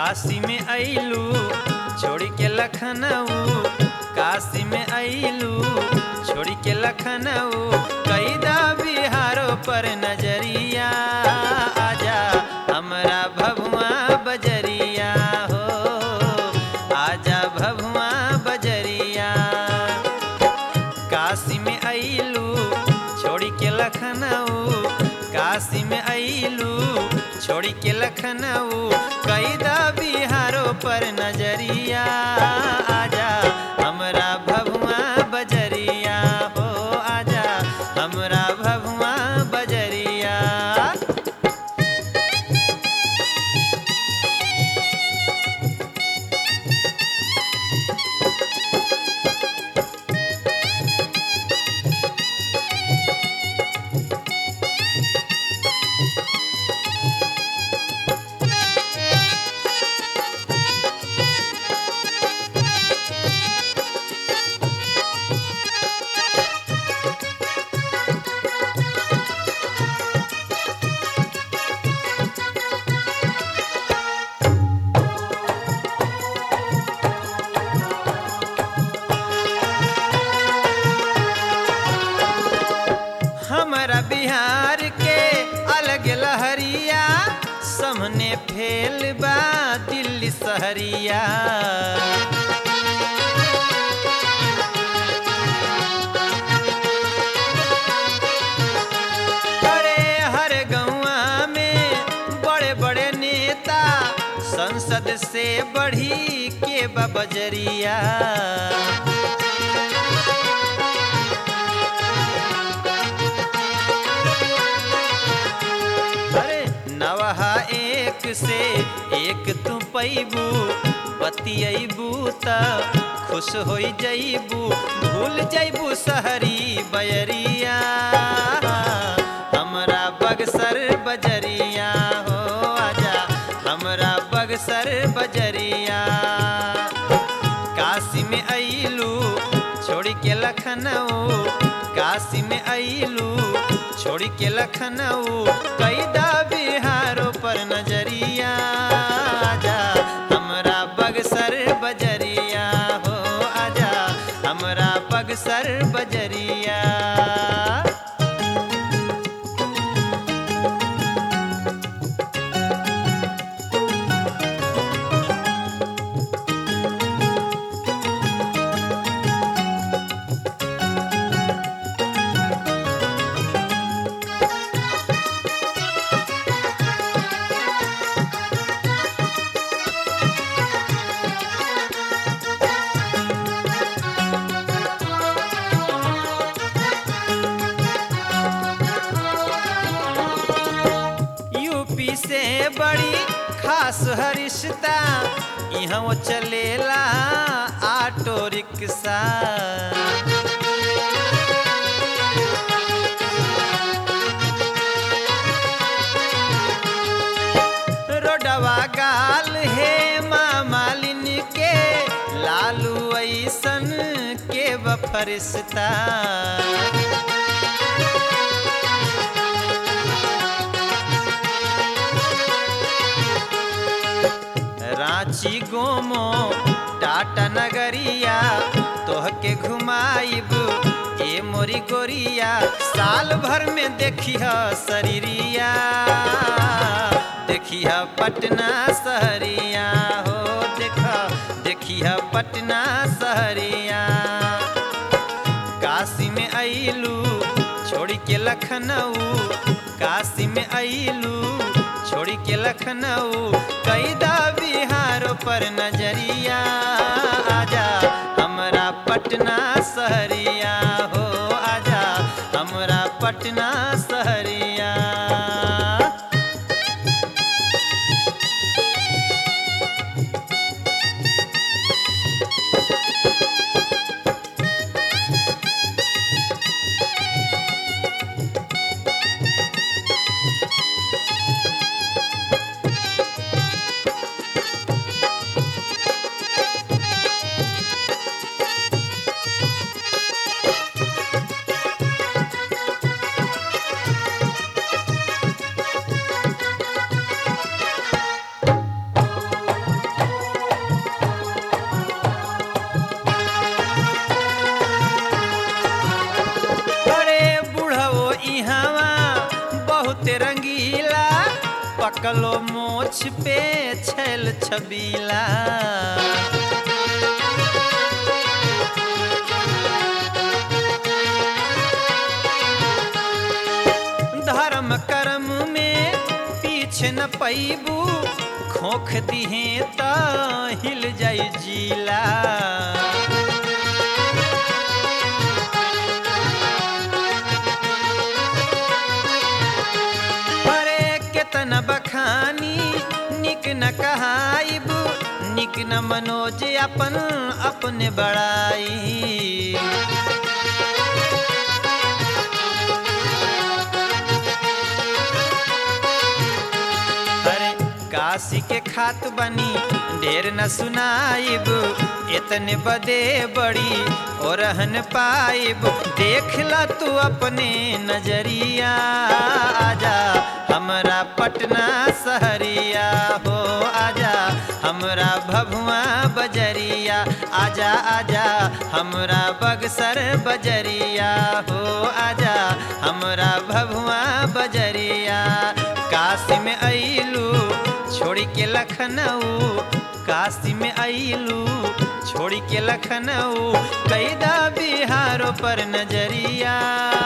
काशी में अइलू छोड़ के लखनऊ काशी में अइलू छोड़ के लखनऊ कैदा बिहारो पर नजरिया आजा हमरा भभुआ बजरिया हो आजा भभुआ बजरिया काशी में अइलू छोड़ के लखनऊ काशी में अइलू छोड़ के लखनऊ कैदा बिहारो पर नजरिया आजा हमरा भभुआ बजरिया हो आजा हमरा भभुआ बजरिया हमारा बिहार के अलग लहरिया सामने फेल बा दिल्ली सहरिया अरे हर गौआ में बड़े बड़े नेता संसद से बढ़ी के बा बजरिया अरे नवहा एक से एक तू पैबू बतियबू त खुश हो जैबू भूल जैबू सहरी बयरिया हमरा बगसर बजरिया हो आजा हमरा बगसर बजरिया काशी में अइलू छोड़ के लखनऊ काशी में अइलू छोड़ के लखनऊ कैदा बिहारो पर नजरिया आजा हमरा बगसर बजरिया हो आजा हमरा बगसर बजरिया यूपी से बड़ी खास हरिश्ता यहाँ वो चलेला ऑटो रिक्शा रोडवा गाल हे माँ मालिन के लालू ऐसन के बफरिश्ता रांची गोमो टाटा नगरिया तोहके घुमाइब ए मोरी गोरिया साल भर में देखिह शरीरिया देखिह पटना सहरिया हो देख देखिह पटना सहरिया काशी में अइलू छोड़ के लखनऊ काशी में अइलू छोड़ के लखनऊ कैदा बिहारो पर नजरिया आजा हमरा पटना सहरिया हो आजा हमरा पटना सहरिया बहुत रंगीला पकलो मोछ पे छैल छबीला धर्म कर्म में पीछे न पैबू खोख दिहे त हिल जाई जीला अरे केतन बखानी निक न कहाइब निक न मनोज अपन अपने बड़ाई अरे काशी के खात बनी ढेर न सुनाइब इतने बदे बड़ी और रहन पाइब देखला तू अपने नजरिया आजा हमरा पटना सहरिया हो आजा हमरा भभुआ बजरिया आजा आजा हमरा बगसर बजरिया हो आजा हमरा भभुआ बजरिया काशी में अइलू छोड़ के लखनऊ काशी में अइलू छोड़ के लखनऊ कैदा बिहारों पर नजरिया